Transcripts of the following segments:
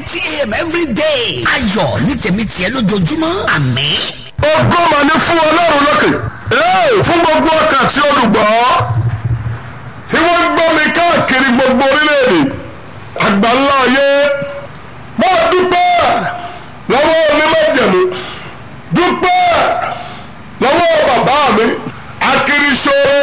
thirty a.m. every day. ayọ̀ ní tèmi tiẹ̀ lójoojúmọ́ àmín. ògo mà ní fún ọlọ́run lókè ee fún gbogbo ọkàn tí olùgbọ́ tí wọ́n gbọ́ mi káàkiri gbogbo orílẹ̀-èdè àgbáńlá ayé mo dúpẹ́ lọ́wọ́ onímọ̀jẹ̀mú dúpẹ́ lọ́wọ́ bàbá mi akiriṣore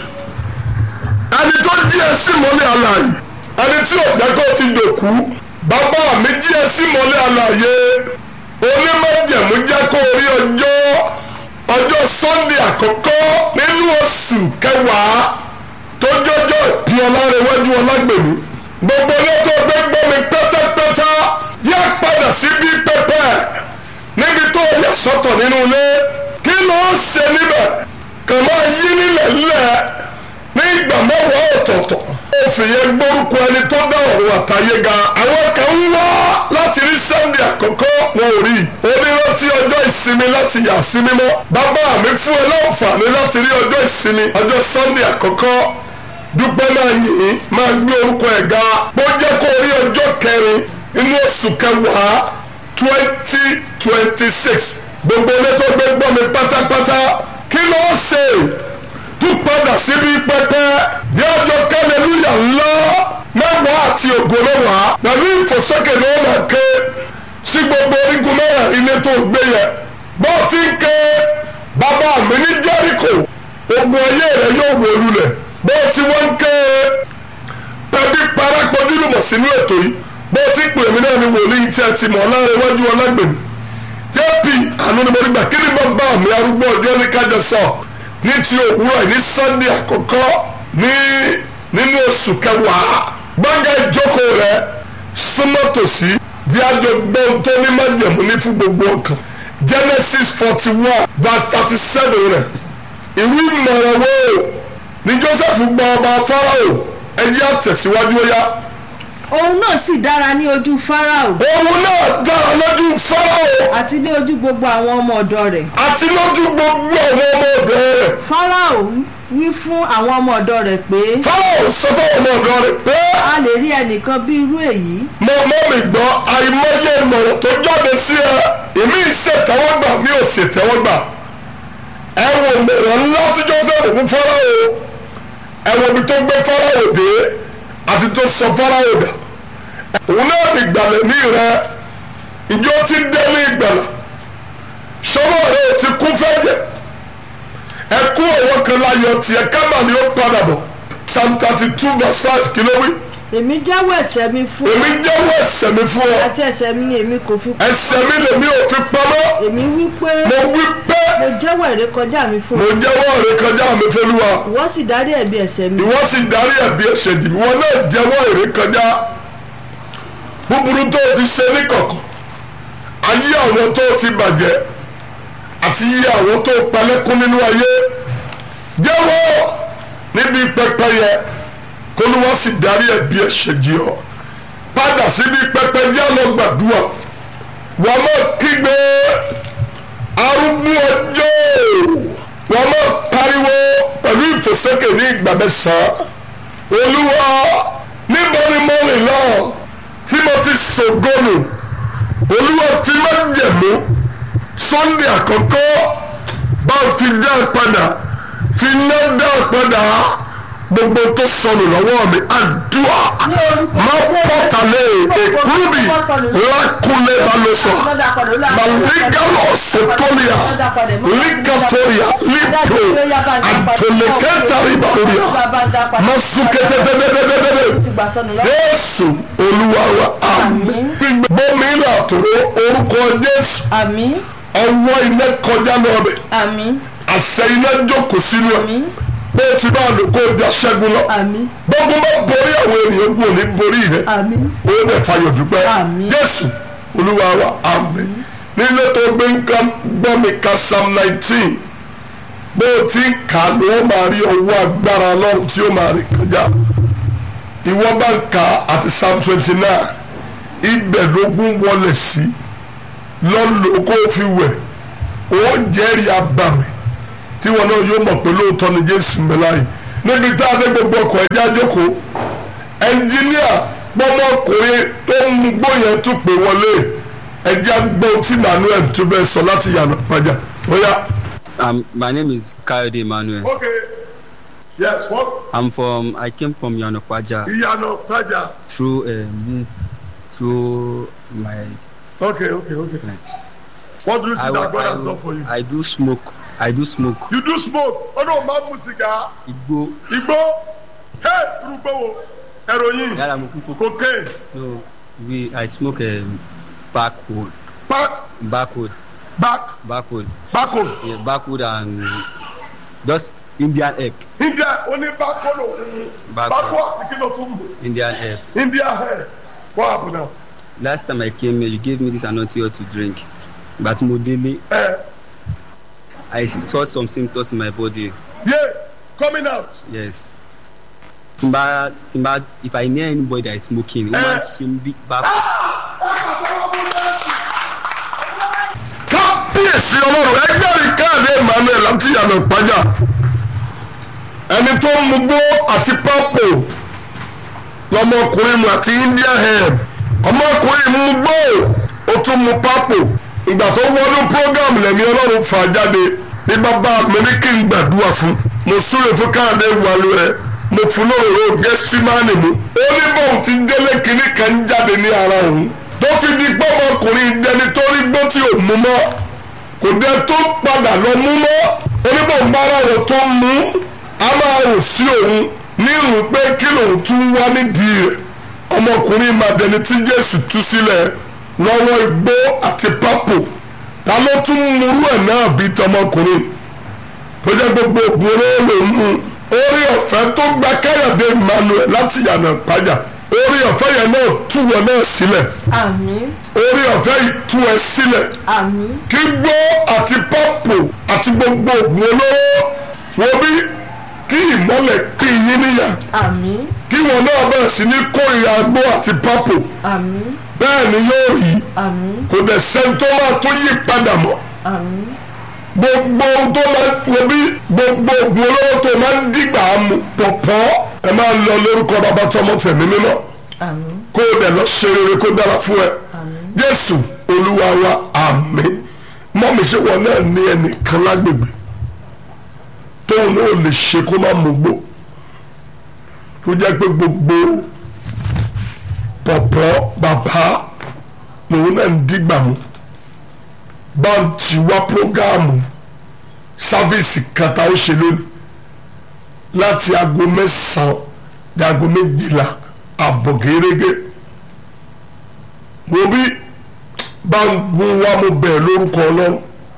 ẹni tó jí ẹ sí mọ́lẹ̀ alààyè ẹni tí ò jẹ́ kó ti dòkú bàbá mi jí ẹ sí mọ́lẹ̀ alààyè onímọ̀jẹ̀mú jẹ́ kó rí ọjọ́ ọjọ́ sunday àkọ́kọ́ nínú oṣù kẹwàá tó jọjọ́ ìpín ọlárẹ̀wájú ọlágbèmí gbogbo ilé tó gbé gbọ́ mi pẹ́tẹ́pẹ́tẹ́ yá padà síbi pẹpẹ níbi tó yà sọ́tọ̀ nínú ilé kí ló ń ṣe níbẹ̀ kàn máa yí nílẹ̀ nílẹ̀ ní ìgbà mẹ́wàá ọ̀tọ̀ọ̀tọ̀ ó fìyẹn gbórúkọ ẹni tó dá ọ̀run àtayé ga àwọn kan ń wá láti rí sunday àkọ́kọ́ wọn ò rí onírántí ọjọ́ ìsinmi láti yà sí mímọ́ bàbá mi fún ẹ láǹfààní láti rí ọjọ́ ìsinmi ọjọ́ sunday àkọ́kọ́ dúpẹ́ máa yìn máa gbé orúkọ ẹ̀ ga bó jẹ́ kó rí ọjọ́ kẹrin inú oṣù kẹwàá twenty twenty six gbogbo ilé tó gbé gbọ́ mi pátápátá kí ló ń ṣe tún padà síbi pẹpẹ ní ọjọ́ kẹlẹ́lúyà ńlá mẹ́wàá àti ògo mẹ́wàá pẹ̀lú ìfòsókè ní ọ̀nà ké sí gbogbo orígun mẹ́wàá ilé tó gbé yẹ bó ti ń ké bàbá mi ní jẹ́ríkò ogun ayé rẹ yóò wó lulẹ̀ bó ti wọ́n ń ké pẹ̀bí parapọ̀jù lùmọ̀ sínú ètò yìí bó ti pè mí náà ní wòlíì tí a ti mọ̀ lára iwájú ọlágbèmí jp àánú ni mo rí gbà kí ni bàbá mi arúgbó ọjọ́ ní kájọ sọ ní ti òwúrọ̀ ní sunday àkọ́kọ́ ní nínú oṣù kẹwàá gbọ́ngàn ìjókòó rẹ súnmọ́ tòsí di àjọ gbọ́n tó ní májẹ̀mú ní fún gbogbo ọkàn genesis forty one verse thirty seven rẹ ìwé ìmọ̀ràn wo ni joseph gba ọba farao ẹjẹ́ àtẹ̀síwájú ó yá òun náà sì dára ní ojú fáráò òun náà dára lójú farao àti ní ojú gbogbo àwọn ọmọ ọ̀dọ̀ rẹ̀ àti lójú gbogbo àwọn ọmọ ọ̀dọ́ rẹ̀ fáráò wí fún àwọn ọmọ ọ̀dọ̀ rẹ̀ pé farao sọ fún ọmọ ọ̀dọ́ rẹ̀ pé a lè rí ẹnìkan bí irú èyí mo mọ́ mi gbọ́ àìmọye ìmọ̀ràn tó jáde sí ẹ èmi ìṣètẹ́wọ́gbà mi ò ṣètẹ́wọ́gbà ẹ wo mọ̀ràn ńlá tí joseph fún farao ẹ wo ibi tó gbé farao dé àti tó sọ farao dà òun náà ní ìgbàlẹ̀ ní rẹ ìjọ ti dé ní ìgbàlà sọ́wọ́ rẹ ò ti kún fẹ́jẹ̀ ẹkú ọ̀wọ́ kan láyọ̀ tiẹ̀ kámà ni ó padà bọ̀ psalm thirty two verse five kí ló wí èmi jẹ́wọ́ ẹ̀ṣẹ̀ mi fún èmi jẹ́wọ́ ẹ̀ṣẹ̀ mi fún ọ àti ẹ̀ṣẹ̀ mi ni èmi kò fi ẹ̀ṣẹ̀ mi lèmi ò fi pamọ́ èmi wí pé mo wí pé mo jẹ́wọ́ ìrékọjá mi fún mo jẹ́wọ́ rẹ kọjá mi fẹ́lúwa ìwọ sì dárí ẹ̀bi ẹ̀ṣẹ̀ mi ìwọ sì darí ẹ̀bi ẹ̀ṣẹ̀ jì mí wọn náà jẹ́wọ́ èrè kọjá búburú tó o ti ṣe ní kọ̀kọ̀ ayé àwọn tó o ti bàjẹ́ àti iye àwọn tó o palẹ́kún nínú ayé jẹ́wọ́ níbi pẹpẹ yẹ kólúwa sì darí ẹ̀bi ẹ̀ṣẹ̀ jì ọ́ padà síbi pẹpẹ jẹ́ lọ gbàdúrà wọ́n mọ̀ kígbe arúgbó ọjọ́ wọ́n mọ̀ pariwo pẹ̀lú ìfòsókè ní ìgbà mẹ́sàn-án olúwa níbo ni mo rìn lọ tí mo ti ṣògónù olúwa fi má jẹ̀mú sunday àkọ́kọ́ bá fi dá padà fi ná dá padà gbogbo tó sọnù lọ́wọ́ mi àdúrà má pọ̀tàlẹ̀ èkúrúbì lákúlẹ̀ balùsọ̀ màlígàlọ̀ sọ̀tọ́lìà lígàtọ̀rìà lípò àtòlẹ́kẹ́tàrí balùwìà masukẹ́tẹ́tẹ́tẹ́tẹ́tẹ́ jésù olúwa wa àmín bómi làtòrò orúkọ jésù àmín ọwọ́ iná kọjá lọ́bẹ̀ àmín àṣẹ iná jókòó sínú ẹ̀ àmín bó o ti bá a lò kó o já ṣẹ́gun lọ àmín gbogbo bá borí àwọn ènìyàn gbò ní borí rẹ àmín ó dẹ̀ fayọ̀ dúpẹ́ Àmín. jésù olúwa wa àmín nílé tó gbé nǹkan gbọ́ mi ka psalm nineteen bó o ti ń kà á ló máa rí ọwọ́ agbára ọlọ́run tí ó máa rìn kọjá ìwọ bá ń kà á àti psalm twenty nine ibẹ̀ lógún wọlé sí lọ́nà kó o fi wẹ̀ ó jẹ́rìí abàmì tí wọn náà yóò mọ̀ pé lóòótọ́ ni jésù mẹ́láyìí níbi tá a dé gbogbo ọkọ̀ ẹja jókòó ẹnjíníà pọ́mọkùnrin tó ń mú gbóyè tún pè wọlé ẹjẹ́ gbọ́ tí Emmanuel tó bẹ́ẹ̀ sọ láti yànnà pàjá ó yá. Um, my name is Kayode Emmanuel. okay yes what I'm from. I came from Yanokwaja ìyànà pàjá through um, this through my. okay okay okay what do you see I, that God has I, done for you. I do smoke. I do smoke. you do smoke ọdún máa ń mu sìgá Igbo. igbó hey irúgbó wo heroin Yàrá mo kún fún. cocaine So we I smoke um, backwood. back Backwood. back Backwood. backo Yeah, backwood and just Indian egg. india oní backo ló ń Backo. backo àti kí ló tún mú Indian egg. india hair what happen now. Last time I came here, you gave me this anointing oil to drink. But mo délé, Eh, I saw some symptoms in my body. yeah coming out Yes. Timba, timba, if I near anybody that is smoking, it Eh. must be back. kábíyèsí ọlọ́run ẹgbẹ́rin káàdé emmanuel láti yànnà ìpájà ẹni tó ń mugbó àti pápò lọmọkùnrin mu àti india hair ọmọkùnrin mugbó ó tún mu pápò ìgbà tó wọnú program lẹ́mí ọlọ́run fà jáde ní bàbá mi ní kí n gbàdúrà fún mo súre fún káàdé wàlú ẹ mo fún lóòrò gẹ́símánì mu ó ní bóun ti délé kínní kan jáde ní ara òun tó fi di pé ọmọkùnrin dẹni tó rí gbó tí ò mú mọ́ kò dé tó padà lọ mú mọ́ oníbòǹbára rẹ̀ tó mú a máa rò sí òun ní ìrù pé kí lòun tún wá nídìí rẹ̀ ọmọkùnrin màdẹni tí Jésù tú sílẹ̀ lọ́wọ́ igbó àti pápò ta ló tún múrú ẹ̀ náà bí tọmọkùnrin tó jẹ́ gbogbo ògbóró ló ń mú orí ọ̀fẹ́ tó gba Káyọ̀dé Emmanuel láti yànnà pàjá orí ọ̀fẹ́ yẹn náà tú wọn náà sílẹ̀ àmín orí ọ̀fẹ́ yìí tú ẹ sílẹ̀ àmín kí gbó àti pọ́pù àti gbogbo ògùn olóró wọ́n bí kí ìmọ́lẹ̀ pín yín níyà àmín kí wọn náà bẹ̀rẹ̀ sí ní kórìíra gbó àti pọ́pù àmín bẹ́ẹ̀ ni yóò rí àmín kò dẹ̀ sẹ́ni tó máa tó yí padà mọ́ àmín gbogbo ohun tó máa wọ́n bí gbogbo ògùn olóró tó máa ń dìgbà mu pọ̀pọ̀ ẹ máa lọ lórúkọ bàbá tọmọ tẹ̀mí mímọ́ àmín kó o dẹ̀ lọ ṣe rere kó dára fún ẹ jésù olúwa wa àmín mọ́mí ṣe wọn náà ní ẹnìkan lágbègbè tóun náà lè ṣe kó má mú gbó tó jẹ́ pé gbogbo pọ̀pọ̀ bàbá lòun náà ń dìgbà mú báńtì wá prógáàmù sáfíìsì kata ó ṣe lónìí láti aago mẹ́sàn-án di aago méjìlá àbọ̀ gẹ́gẹ́ mo bí bá ń gun wá mo bẹ̀rẹ̀ lórúkọ ọlọ́run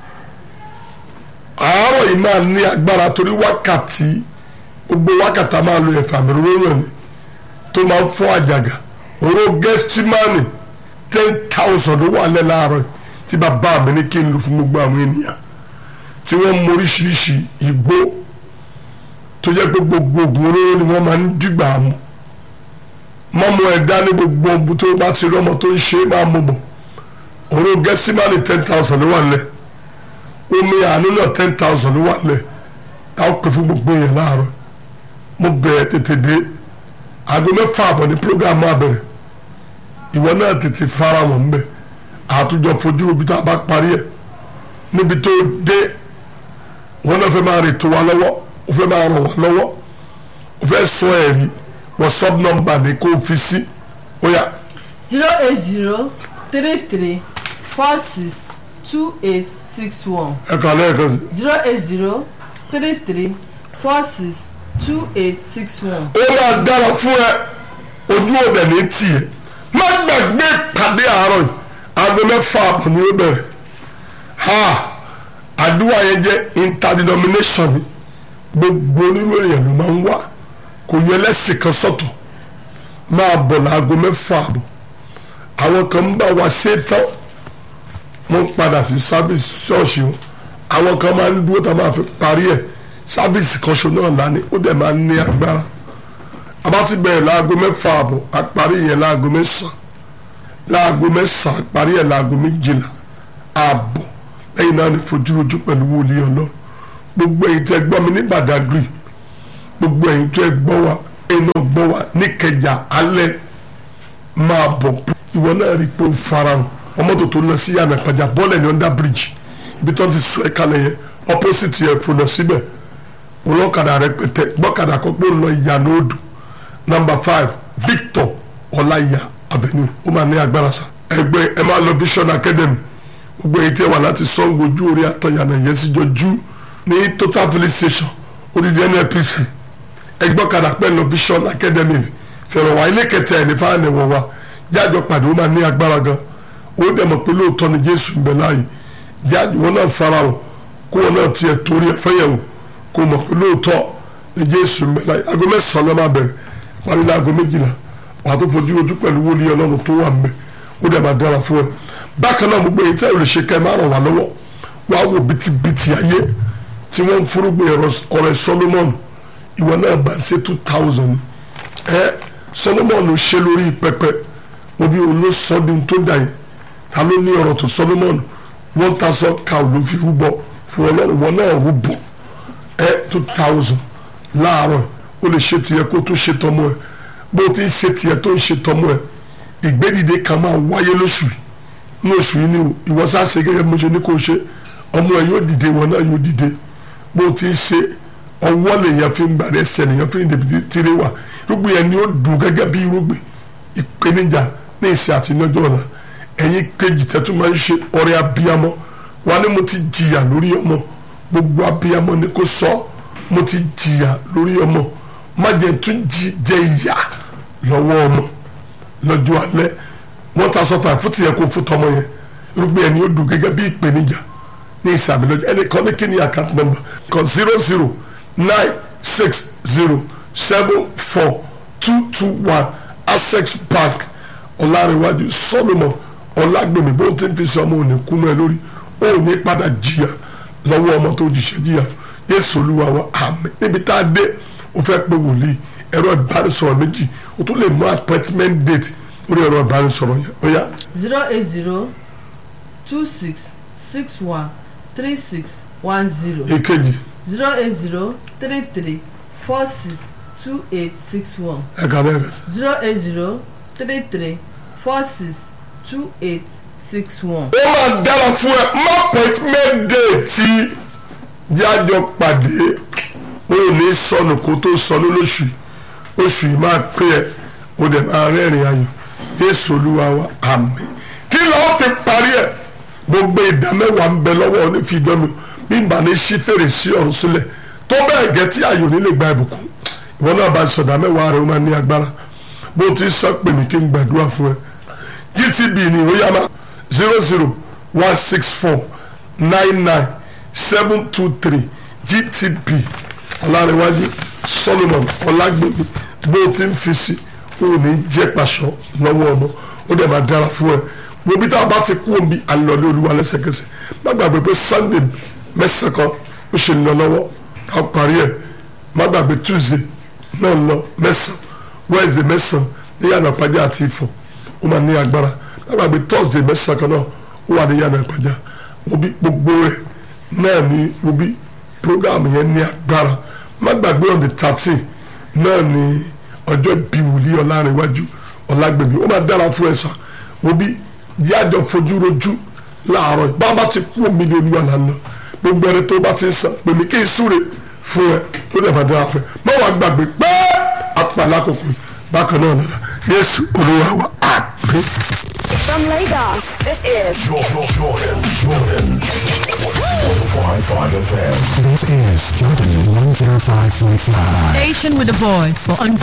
àárọ̀ yìí máa ní agbára torí wákàtí gbogbo wákàtí a máa lo ẹ̀fà mi lóyún ni tó máa ń fọ́ àjàgà oró gẹ́stímánì ten thousand ló wà lẹ́ láàárọ̀ yìí tí bàbá mi ní kí n lò fún gbogbo àwọn ènìyàn tí wọ́n mú oríṣiríṣi igbó tó jẹ́ pé gbogbo ògùn olóró ni wọ́n máa ń dìgbà mu mọ́mú ẹ̀dá ní gbogbo ohun tó bá ti rọ́mọ tó ń ṣe é máa mú bọ̀ òru gẹ́símánì ten thousand ló wà lẹ̀ omi àánú náà ten thousand ló wà lẹ̀ táwọn pè fún gbogbo yẹn láàárọ̀ mo bẹ̀rẹ̀ tètè dé aago mẹ́fà àbọ̀ ní programu abẹ̀rẹ̀ ìwọ náà tètè fara wọn ń bẹ̀ àtúnjọ fojú ibi tá a bá parí ẹ̀ níbi tó dé wọn náà fẹ́ máa rìn tó wa lọ́wọ́ ó fẹ́ máa ràn wá lọ́wọ́ ó fẹ́ sọ ẹ̀rí whatsapp number ni kò fi sí ó yá zero eight zero three three four six two eight six one ẹ kàn lẹ́ẹ̀kan sí. zero eight zero three three four six two eight six one. ó máa dára fún ẹ ojú òde ní tiẹ̀ má gbàgbé pàdé àárọ̀ yìí aago mẹ́fà àbọ̀ ni ó bẹ̀rẹ̀ ha àdúrà yẹn jẹ́ interdenomination ni gbogbo onírú èèyàn ló máa ń wá kò yẹ lẹ́sìn kan sọ̀tọ̀ máa bọ̀ láago mẹ́fà àbọ̀ àwọn kan ń bá wa ṣe tán wọ́n padà sí service ṣọ́ọ̀ṣì wọn àwọn kan máa ń dúró tá a máa fi parí ẹ̀ sáfíìsì kan ṣo náà lání ó dẹ̀ máa ń ní agbára a bá ti bẹ̀rẹ̀ láago mẹ́fà àbọ̀ a parí yẹn láago mẹ́sàn-án láago mẹ́sàn-án a parí yẹn láago méjìlá ààbọ̀ lẹ́yìn náà ni fojúrojú pẹ̀lú wòlíì ọlọ́run gbogbo èyí tẹ́ gbọ́ mi ní Badagry gbogbo èyí tẹ́ gbọ́ wa iná gbọ́ wa níkẹjà alẹ́ máa bọ̀ ìwọ náà rí i pé ó farahàn ọmọ tó tó lọ sí yànnà ìpàjà bọ́ọ̀lù ní under bridge ibi tó ti sọ ẹ́ kalẹ̀ yẹn opposite yẹn fònà síbẹ̀ olókàdá rẹpẹtẹ gbọ́kàdá kọ́ pé ó lọ ìyànà odò number five Victor ọláìyá avenue ó máa ní agbára sa ẹgbẹ́ ẹ máa lọ Vision Academy gbogbo èyí tí ẹ wà láti Ṣàngó ojú orí àtọ̀yànà yẹn sí jọjú ní total village station odidi NNPC ẹgbọ́kadà pẹ̀lú Vision Academy fẹ̀rọ̀ wá ilé kẹtẹ ẹ̀ ní fáwọn ẹ̀wọ̀n wa jájọ pàdé ó máa ní agbára gan ó dẹ̀ mọ̀ pé lóòótọ́ ni Jésù ń bẹ láàyè jáde wọn náà fara o kó wọn náà tiẹ̀ torí ẹ̀ fẹ́yẹ̀wò kó mọ̀ pé lóòótọ́ ni Jésù ń bẹ láàyè aago mẹ́sàn-án ló máa bẹ̀rẹ̀ parí ní aago méjìlá wàá tó fojú ojú pẹ̀lú wòlíì Ọlọ́run tó wà ń bẹ ó dẹ̀ máa dára fún ẹ bákan náà gbogbo èyí tẹ́ ò lè ṣe ká ẹ máa ràn wá lọ́wọ́ wàá wò bìtìbìtì ayé tí wọ́n ń fúrúgbìn ọ̀rẹ́ Solomon ìwọ náà bá ṣe two thousand ẹ Solomon ṣe lórí pẹpẹ obi olóṣọdún tó dà yẹn ta ló ní ọ̀rọ̀ tó Solomon one thousand cow ló fi rúbọ fún Ọlọ́run wọn náà rúbọ ẹ two thousand láàárọ̀ o lè ṣe tiẹ̀ kó tó ṣe tọmọ ẹ bó ti ń ṣe tiẹ̀ tó ń ṣe tọmọ ẹ ìgbédìde kan máa wáyé lóṣù yìí ní oṣù yìí ni o ìwọ sáà ṣe gẹ́gẹ́ mo ṣe ní kó o ṣe ọmọ ẹ yóò dìde wọn náà yóò dìde bó ti ń ṣe ọwọ́ lèèyàn fi ń gbàdé ẹsẹ̀ lèèyàn fi ń dèbí tìrẹ wà irúgbìn yẹn ni ó dùn gẹ́gẹ́ bí irúgbìn ìpèníjà ní ìsìn àti ìnájọ́ ọ̀la ẹ̀yin kejì tẹ́tù máa ń ṣe ọrẹ abiyamọ wa ni mo ti jìyà lórí ọmọ gbogbo abiyamọ ni kò sọ mo ti jìyà lórí ọmọ má jẹ tún jẹ ìyà lọ́wọ́ ọmọ lọ́jọ́ alẹ́ wọ́n ta sọ́fà fún tìyẹ kó fún tọmọ yẹn irúgbìn yẹn ni ó dùn gẹ́gẹ́ bí ìpèníjà ní ìsàmì lọ́jọ́ ẹnì kan ní kí ni account number kan zero zero nine six zero seven four two two one access bank ọ̀làrẹ̀wájú solomon ọ̀làgbèmí bó ti ń fi sọ ọmọ òní kú mọ́ ẹ lórí ó ní padà jìyà lọ́wọ́ ọmọ tó jìṣẹ́ jìyà yéésù olúwa wa àmín níbi tá a dé o fẹ́ pé wòlíì ẹ̀rọ ìbánisọ̀rọ̀ méjì o tún lè mú appointment date lórí ẹ̀rọ ìbánisọ̀rọ̀ yẹn ó yá. zero eight zero two six six one three six one zero èkejì zero eight zero three three four six two eight six one ẹ̀ka bẹ́ẹ̀ bẹ́ẹ̀ zero eight zero three three four six two eight six one. ó máa dára fún ẹ má appointment date tí jájọ pàdé ó ní sọnù kó tó sọnù lóṣù yìí oṣù yìí máa pé ẹ ó dẹ̀ máa rẹ́rìn ayọ̀ Jésù Olúwa wa àmín kí lọ́ọ́ fi parí ẹ̀ gbogbo ìdá mẹ́wàá ń bẹ lọ́wọ́ onífìdánmi bí n bá ní sí fèrèsé ọ̀run sílẹ̀ tó bẹ́ẹ̀ gẹ́ tí ayò nílé gba ìbùkún ìwọ náà bá sọ̀dá mẹ́wàá rẹ̀ ó máa ní agbára bó ti sọ pé mi kí n gbàdúrà fún ẹ GTB ni ó yá máa zero zero one six four nine nine seven two three GTB ọ̀làrẹ̀wájú Solomon ọ̀làgbèmí bó ti ń fi sí ó ní jẹ́ pàṣọ lọ́wọ́ ọmọ ó dẹ̀ máa dára fún ẹ wo bí tá a bá ti kú òun bí alọ́lé olúwa lẹ́sẹ̀kẹsẹ̀ má gbàgbé pé Sunday mẹ́sàn kan ó ṣe lọ lọ́wọ́ ká parí ẹ̀ má gbàgbé Tuesday náà lọ mẹ́sàn Wednesday mẹ́sàn ní yàrá ìpàdé àti ìfọ̀ ó máa ní agbára má gbàgbé Thursday mẹ́sàn kan náà ó wà ní yàrá ìpàdé wo bí gbogbo rẹ̀ náà ní wo bí program yẹn ní agbára má gbàgbé on the thirteen náà ní ọjọ́ ìbí wòlíì ọlárẹ̀wájú ọlágbèmí ó máa dára fún ẹ sà wo bí yájọ fojú rojú láàárọ̀ yìí bàbá ti kú omi ní olúwa là ń lọ gbogbo ẹni tó bá ti sàn pèmí kí n súre fún ẹ tó dẹ̀ máa dára fún ẹ má wàá gbàgbé pé apàlà kòkò bákan náà nana yéésù olúwa wa àmín. From Lagos, this is Jordan, Jordan, Jordan. 105.5 FM. This is Jordan 105.5. Station with a voice for